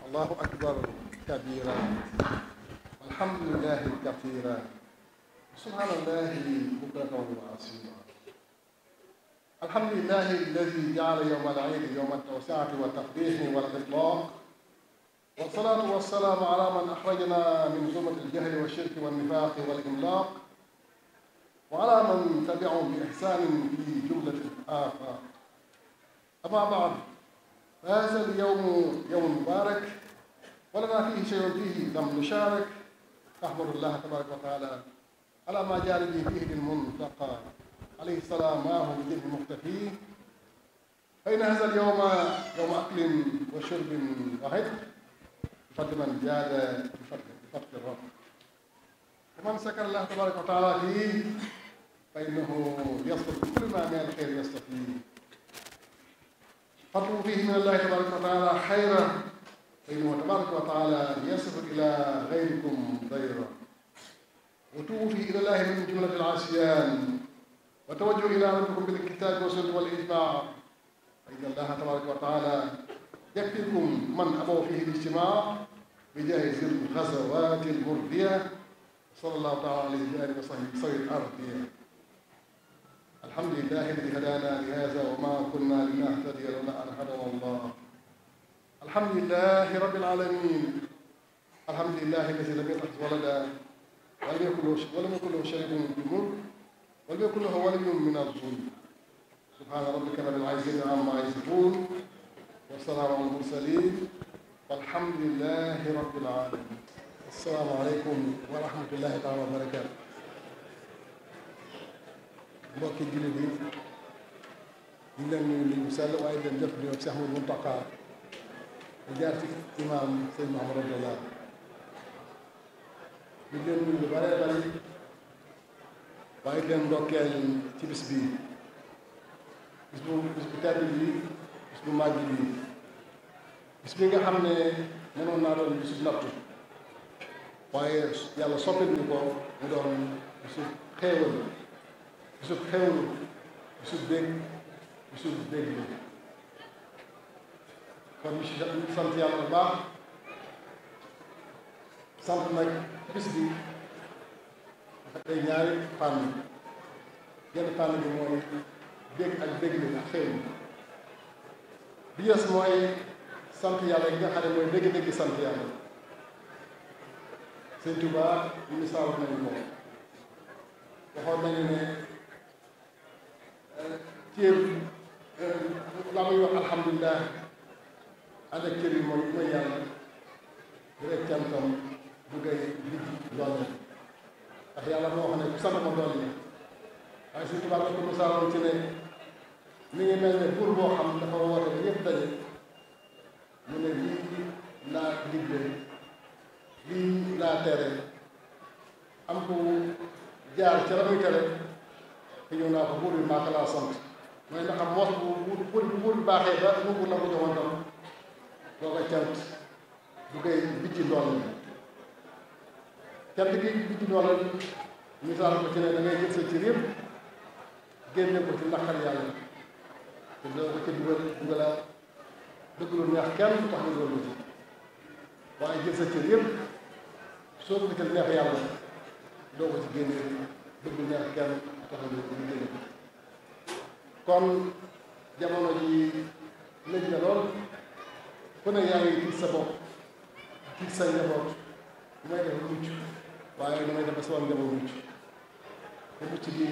allahu akbar kabira alhamdulillahi kathira subhanallahi bukratan wa asila alhamdulillahi alladi jaala yowma alciidi yowma altawsiati waltaqdihi walitlaq والصلاة والسلام على من أخرجنا من ظلمة الجهل والشرك والنفاق والإملاق وعلى من تبعهم بإحسان في جملة الآفاق أما بعد فهذا اليوم يوم مبارك ولنا فيه شيء فيه لم نشارك نحمد الله تبارك وتعالى على ما جعل به فيه للمنتقى عليه السلام معه بدين مختفي فإن هذا اليوم يوم أكل وشرب وعتق بفضل من جاد بفضل بفضل الرب ومن سكر الله تبارك وتعالى فيه فإنه يصدق كل ما من الخير يستفيد فاطلبوا فيه من الله تبارك وتعالى خيرا فإنه تبارك وتعالى يصف إلى غيركم ضيرا وتوبوا فيه إلى الله من جملة العصيان وتوجهوا إلى ربكم بالكتاب والسنة والإجماع فإن الله تبارك وتعالى يكفيكم من أبوا فيه الاجتماع بجاه الغزوات المردية صلى الله تعالى عليه وآله وصحبه صيد الأرضية الحمد لله الذي هدانا لهذا وما كنا لنهتدي لولا أن هدانا الله الحمد لله رب العالمين الحمد لله الذي لم يتخذ ولدا ولم يكن له ولم يكن له شريك في الملك ولم يكن له ولي من الظلم سبحان ربك رب العزة عما يصفون والسلام على المرسلين والحمد لله رب العالمين السلام عليكم ورحمة الله تعالى وبركاته mbokki jullit yi ñu leen nuyu nuyu sell waaye leen jëf di ak Cheikh Ahmadou Mountakha di jaar ci imaam sëñ Mahamadou Abdallah ñu leen nuyu lu bare bari waaye leen ndokkeel ci bis bii bis bu bis bu tedd bii bis bu màgg bii bis bi nga xam ne mënoon naa doon bisu nattu waaye yàlla soppil ñu ko mu doon bisu xéewal bisu xéewlu bisu bég bisu bég bi kon ñu si sant yàlla bu baax sant nag bis bi dafa tey ñaari fànn genn fànn bi mooy bég ak bég bi ak xéewlu bi yes mooy sant yàlla yi nga xam ne mooy dégg-dégg sant yàlla sëñ Tuubaa misaal nañu ko waxoon nañu ne cër la muy wax alhamdulilah ànd ak cër yi mooy mooy yàlla di rek cantam bu gay ligg doole ndax yàlla moo wax ne ku sant ma doole waaye sëñ Tuubaa dafa ko misaaloon ci ne mi ngi mel ne buur boo xam dafa woote ba ñëpp daje mu ne lii laa digle lii laa tere am ko jaar ca la muy tere te ñëw naa ko buur bi maa ko laa sant mooy ndax am moos bu bu buur bi baaxee ba mu buur la ko joxoon tam doo ko cant du koy bijji ndool la cant gi bijji ndool la misaal ko ci ne da ngay jël sa cër yëpp génne ko ci naqar yàlla te doo ko ca dugal dugalaat dëgg lu neex kenn tax nga doon ci waaye jël sa cër yëpp soo ko gisal neex yàlla doo ko ci génne dëgg lu neex kenn tax nga ñu génne kon jamono ji lëj na lool ku ne yaa ngi tiit sa bopp tiit sa njaboot lu may def mucc waaye lu may def ba sama njaboot mucc te mucc bi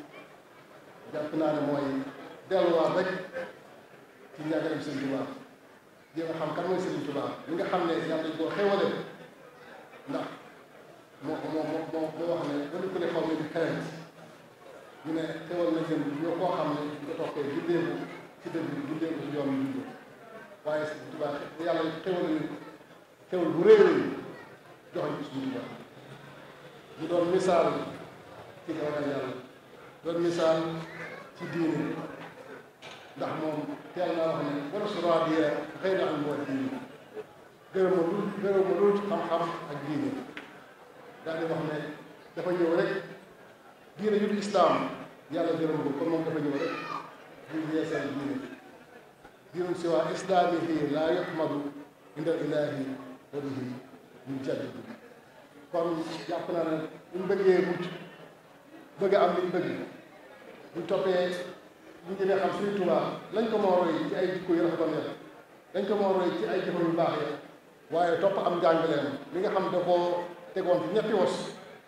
jàpp naa ne mooy delluwaat rek ci njàngaleem Sëñ Tuubaa jéem a xam kan mooy Sëriñ Tuubaa li nga xam ne yàlla dañ koo xéwale ndax moo moo moo moo wax ne wala ku ne xaw ma di xereñ ñu ne xéwal na jëm ñoo koo xam ne nga toppee gindeeku ci dëgg bi gindeeku ci yoon bi dund waaye Sëriñ Tuubaa yàlla xéwal ni xéwal bu réew yi joxoñ ko Sëriñ Tuubaa ñu doon misaal ci ragal yàlla doon misaal ci diine ndax moom teel naa wax ne wala su raadiya xëy na am moo diine gërëm ma lu gërëm ma lu xam-xam ak diine daal di wax ne dafa ñëw rek diine yu du islaam yàlla gërëm ko kon moom dafa ñëw rek di yeesal diine diine si waa islaami fii laa yuhmadu indal ilaahi wa bihi ñu jaddi kon jàpp naa ne bu ñu bëggee mucc bëgg am li ñu bëgg bu ñu toppee bu ñu jëlee xam Sëriñ Tuubaa lañ ko moo roy ci ay jikko yu rafetoon ya dañ ko moo roy ci ay jëfam yu baax ya waaye topp am njàngaleem li nga xam da koo tegoon ci ñetti was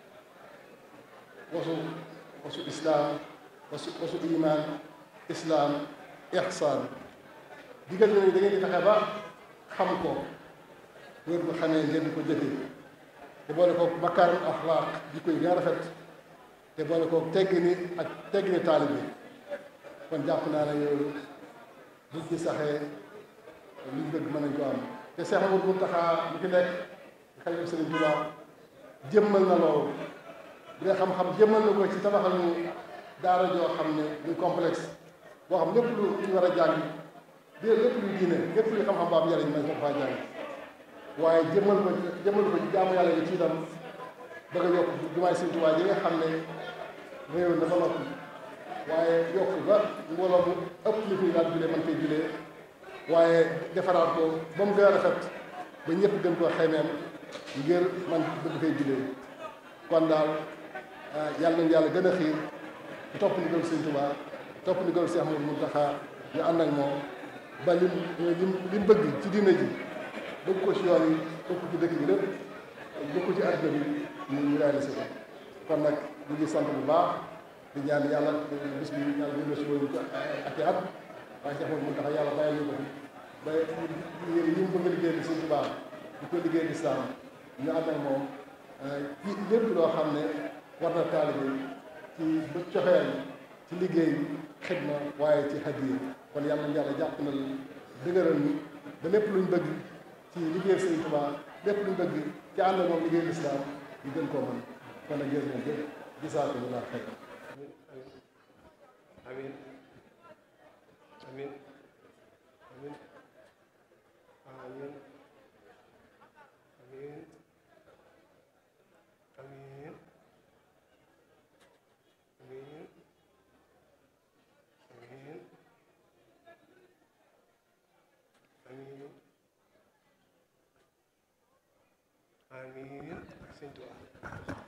wasu wasu islaam wasu wasu iman islaam ihsaan digal nañu da ngeen di fexe ba xam ko wér bu xamee ngeen di ko jëfee te boole ko makaarim axlaaq jikko yi gën a rafet te boole ko teggini ak teggini taalib bi kon jàpp naa ne yooyu buñ ci saxee luñ bëgg mën nañ ko am te Seex Ahmadu Muntaxa mu fi nekk xalifa Sëriñ Tuubaa jëmmal na loolu bu dee xam-xam jëmmal na ko ci tabaxal ñu daara joo xam ne muy complexe boo xam lépp lu ñu war a jàng bi lépp luy diine lépp luy xam-xam ba am njariñ man ko faa jàng waaye jëmmal ko jëmmal ko ci jaamu yàlla gi ci itam bëgg a yokk jumaay Sëriñ Tuubaa yi nga xam ne réew na ba noppi waaye yokk ba mbooloo mu ëpp li fiy daan julee man koy julee waaye defaraat ko ba mu gën a rafet ba ñëpp gën koo xeymeen ngir man bëgg fay julee kon daal yàlla nañu yàlla gën a xiir bu topp ndigal Sëriñ Tuubaa topp ndigal Seex Ahmadu Muntaxa ñu ànd ak moom ba lim lim lim bëgg ci diine ji bëgg ko ci yoon yi bëgg ko ci dëkk bi lépp bëgg ko ci àdduna bi ñu ñu réalisé ko kon nag ñu ngi sant bu baax di ñaan yàlla bis bi yàlla ñu si woon ak i at waaye Seex Ahmadu Muntaxa yàlla bàyyi ñu ko fi ba yi mu bëgg a liggéey di Sëriñ Tuubaa di ko liggéey di islaam ñu ànd ak moom ci lépp loo xam ne war na taalibe ci ba coxeel ci liggéey xidma waaye ci hadiya kon yàlla na yàlla jàpp na dëgëral ñu ba lépp luñ bëgg ci liggéey Sëriñ Tuubaa lépp luñ bëgg ci ànd moom liggéey lislaam ñu gën koo mën kon nag jërë ngeen jëf gisaatu ñu laa xëy amin amin amin amin amin amin amin amin amin amin ak Sëñ Tuubaa